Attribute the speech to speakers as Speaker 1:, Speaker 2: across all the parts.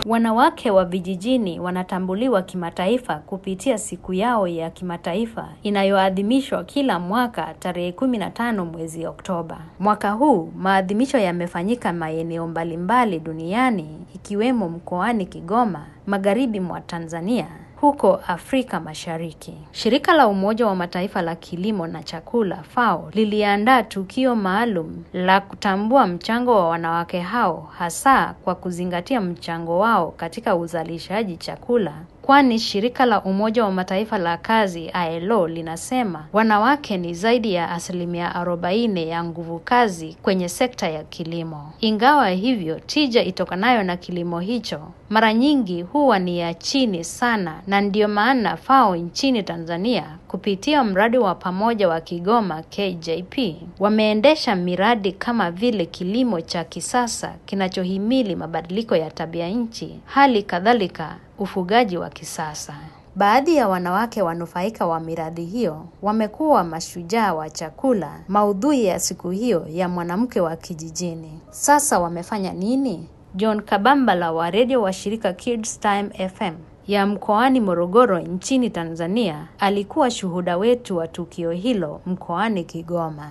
Speaker 1: Wanawake wa vijijini wanatambuliwa kimataifa kupitia siku yao ya kimataifa inayoadhimishwa kila mwaka tarehe kumi na tano mwezi Oktoba. Mwaka huu maadhimisho yamefanyika maeneo mbalimbali duniani ikiwemo mkoani Kigoma, magharibi mwa Tanzania huko Afrika Mashariki. Shirika la Umoja wa Mataifa la Kilimo na Chakula FAO liliandaa tukio maalum la kutambua mchango wa wanawake hao hasa kwa kuzingatia mchango wao katika uzalishaji chakula kwani shirika la Umoja wa Mataifa la kazi ILO linasema wanawake ni zaidi ya asilimia arobaini ya nguvu kazi kwenye sekta ya kilimo. Ingawa hivyo, tija itokanayo na kilimo hicho mara nyingi huwa ni ya chini sana, na ndiyo maana FAO nchini Tanzania kupitia mradi wa pamoja wa Kigoma KJP wameendesha miradi kama vile kilimo cha kisasa kinachohimili mabadiliko ya tabia nchi, hali kadhalika ufugaji wa kisasa. Baadhi ya wanawake wanufaika wa miradi hiyo wamekuwa mashujaa wa chakula, maudhui ya siku hiyo ya mwanamke wa kijijini. Sasa wamefanya nini? John Kabambala wa redio wa shirika Kids Time FM ya mkoani Morogoro nchini Tanzania alikuwa shuhuda wetu wa tukio hilo mkoani Kigoma.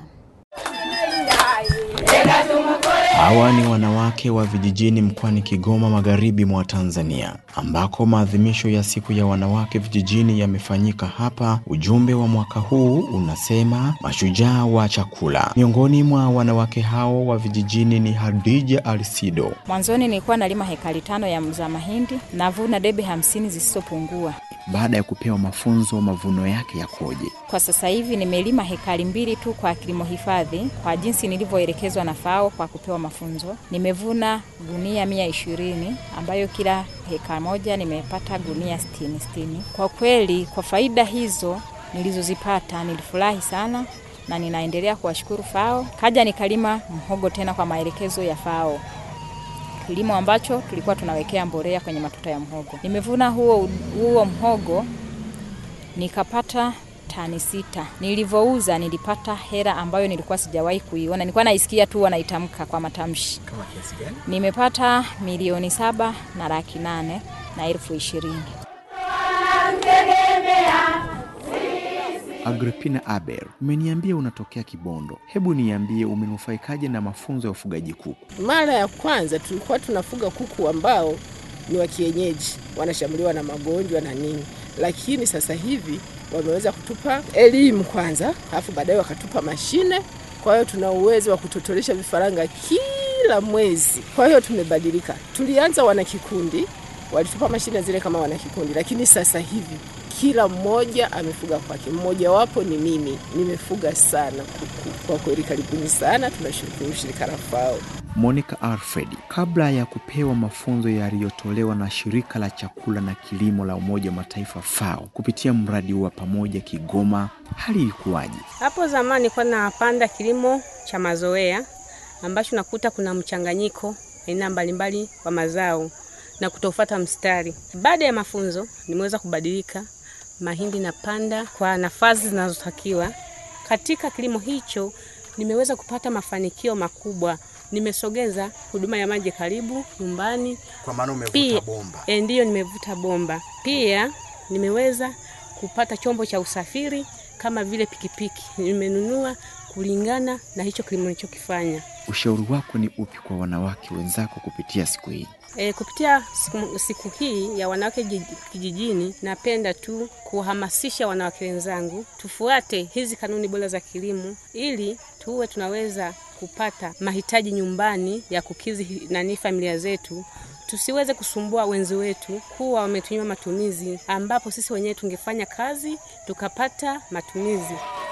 Speaker 2: Hawa ni wanawake wa vijijini mkoani Kigoma, magharibi mwa Tanzania, ambako maadhimisho ya siku ya wanawake vijijini yamefanyika hapa. Ujumbe wa mwaka huu unasema mashujaa wa chakula. Miongoni mwa wanawake hao wa vijijini ni Hadija Alsido.
Speaker 3: Mwanzoni nilikuwa nalima hekari tano ya za mahindi, navuna debe hamsini zisizopungua.
Speaker 2: Baada ya kupewa mafunzo, mavuno yake yakoje?
Speaker 3: Kwa sasa hivi nimelima hekari mbili tu kwa kilimo hifadhi kwa jinsi nilivyoelekezwa na FAO kwa kupewa mafunzo. Nimevuna gunia mia ishirini ambayo kila heka moja nimepata gunia sitini sitini. Kwa kweli kwa faida hizo nilizozipata nilifurahi sana na ninaendelea kuwashukuru FAO. Kaja nikalima mhogo tena kwa maelekezo ya FAO kilimo ambacho tulikuwa tunawekea mbolea kwenye matuta ya mhogo. Nimevuna huo, huo mhogo nikapata tani sita. Nilivyouza nilipata hela ambayo nilikuwa sijawahi kuiona, nilikuwa naisikia tu wanaitamka kwa matamshi.
Speaker 4: Kama kiasi gani?
Speaker 3: Nimepata milioni saba na laki nane na elfu ishirini.
Speaker 2: Agripina Aber, umeniambia unatokea Kibondo. Hebu niambie umenufaikaje na mafunzo ya ufugaji kuku?
Speaker 5: Mara ya kwanza tulikuwa tunafuga kuku ambao ni wa kienyeji, wanashambuliwa na magonjwa na nini, lakini sasa hivi wameweza kutupa elimu kwanza, alafu baadaye wakatupa mashine. Kwa hiyo tuna uwezo wa kutotolesha vifaranga kila mwezi. Kwa hiyo tumebadilika. Tulianza wana kikundi, walitupa mashine zile kama wana kikundi, lakini sasa hivi kila mmoja amefuga kwake. Mmojawapo ni mimi, nimefuga sana kuku. Kwa kweli, karibuni sana, tunashukuru shirika la FAO.
Speaker 2: Monica Alfred, kabla ya kupewa mafunzo yaliyotolewa na shirika la chakula na kilimo la Umoja wa Mataifa FAO kupitia mradi wa pamoja Kigoma, hali ilikuwaje?
Speaker 6: Hapo zamani nilikuwa napanda kilimo cha mazoea ambacho nakuta kuna mchanganyiko aina mbalimbali wa mazao na kutofuata mstari. Baada ya mafunzo nimeweza kubadilika, mahindi napanda kwa nafasi zinazotakiwa. Katika kilimo hicho nimeweza kupata mafanikio makubwa. Nimesogeza huduma ya maji karibu nyumbani.
Speaker 4: Kwa maana
Speaker 6: Pia-
Speaker 4: umevuta bomba.
Speaker 6: E, ndiyo nimevuta bomba. Pia nimeweza kupata chombo cha usafiri kama vile pikipiki, nimenunua kulingana na hicho kilimo nilichokifanya.
Speaker 2: Ushauri wako ni upi kwa wanawake wenzako kupitia siku hii?
Speaker 6: E, kupitia siku, siku hii ya wanawake ji- kijijini, napenda tu kuhamasisha wanawake wenzangu tufuate hizi kanuni bora za kilimo ili tuwe tunaweza kupata mahitaji nyumbani ya kukizi nani familia zetu tusiweze kusumbua wenzi wetu kuwa wametunyima matumizi ambapo sisi wenyewe tungefanya kazi tukapata matumizi.